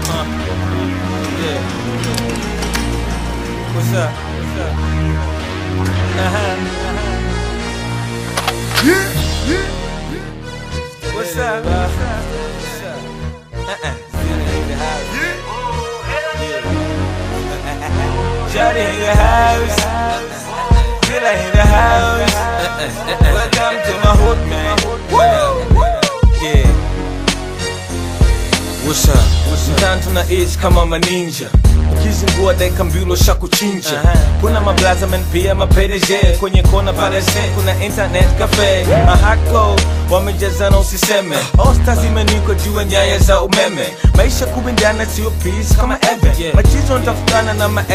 Uh-huh. Yeah. What's up? What's up? Uh-huh. What's up? What's up? What's up? Uh-uh. Zilla in the house. Yeah. Shawty in the house. Zilla in the house. Welcome to my hood, man. What up? Yeah. What's up? Mtaani tunaishi kama maninja ukizingua dakika mbili ushakuchinja kuna mablazamen pia mapedeje kwenye kona parese kuna internet cafe mahako wamejazana usiseme osta zimenikwa juu ya nyaya za umeme maisha kubindana sio peace kama eve machizo nitafutana na ma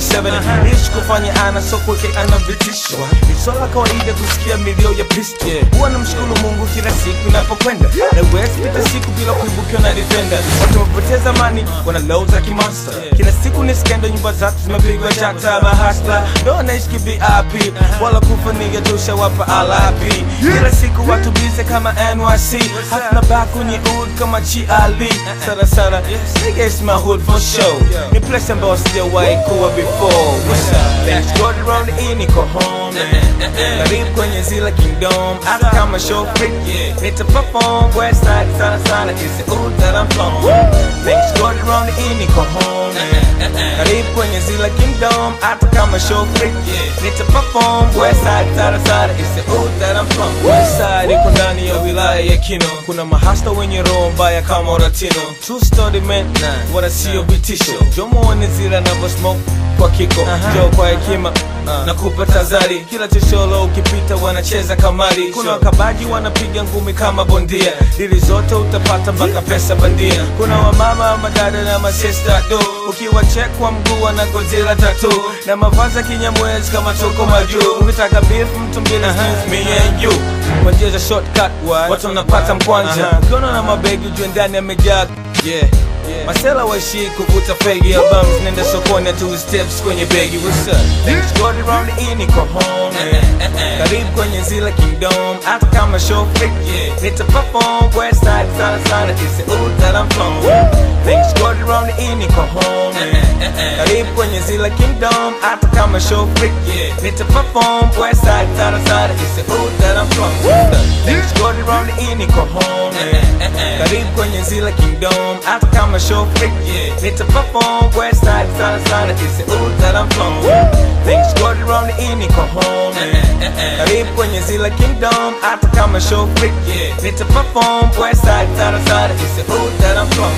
AK47 ishi kufanya ana sokweke ana vitisho ni swala kawaida kusikia milio ya pisto huwa na mshukuru mungu kila siku inapokwenda na wezi pita siku bila kuibukiwa na defender watu wamepoteza mani wana low za kimonster kila siku ni skendo nyumba zatu zimepigwa chata mahasla ndo wanaishi kivip wala kufa niga tushawapa alapi kila siku watu bize kama nyc hatuna back kwenye ud kama chiali sana sana nigga it's my hood for show ni place ambayo sijawahi kuwa before What's up? Thanks God around the E niko home karibu kwenye zila kingdom hata kama show freak nita perform west side sana sana is the hood that I'm from Thanks God around the E niko home karibu kwenye zila kingdom hata kama show freak nita perform west side sana sana is the hood that I'm from west side iko ndani ya wilaya ya Kino kuna mahasta wenye roho mbaya kama Oratino true story man wala sio vitisho jomuone zila navyo smoke kwa kiko jo kwa hekima na kupa tazari kila chocholo ukipita wanacheza kamari kuna wakabaji wanapiga ngumi kama bondia dili zote utapata mpaka pesa bandia kuna wamama madada na masista do ukiwa check kwa mguu wana gozila tatu na mavazi ya kinyamwezi kama toko majuu ukitaka beef mtu mbili excuse me and you kwa njia za shortcut watu wanapata mkwanja kono na mabegi ujue ndani amejaa yeah Masela waishi kuvuta fegi albums nenda sokoni tu steps kwenye begi what's up Thanks God around the E niko home karibu kwenye zila kingdom hata kama show freak nita perform west side sana sana is the hood that I'm from Thanks God around the E niko home karibu kwenye zila kingdom hata kama show freak nita perform west side sana sana is the hood that I'm from Thanks God around the E niko home karibu kwenye zila kingdom hata kama show freak nita perform west side sana sana is the hood that I'm from Thanks God around the E niko home karibu kwenye zila kingdom hata kama show freak nita perform west side sana sana is the hood that I'm from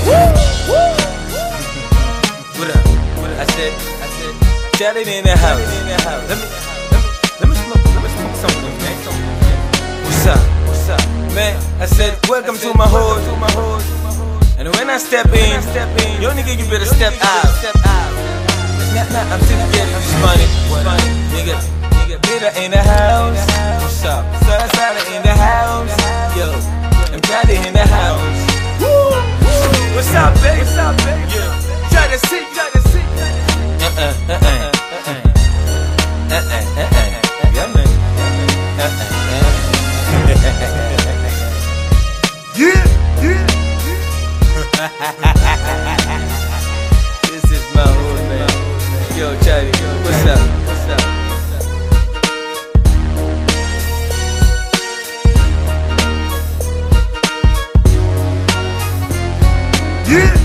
What up? I said, I said, shout it in the house. Let me, let me, let me smoke, let me smoke some of them, man. What's up? What's up, man? I said, welcome to my hood, to my hood. And when I step in, step in, yo nigga, you better step out. Step out. Nah, nah, I'm just getting this money, money, nigga. Nigga, bitter in the house. What's up? Sada Sada in the house. Yo, I'm Daddy in the house. Woo! What's up, baby? What's up, baby? Yeah. Try to see, try to see. Uh-uh, uh-uh, uh-uh. Uh-uh, uh-uh. Yeah, man. Yeah, yeah. This is my hood, man. Yo, Charlie, what's up? What's up? Yeah.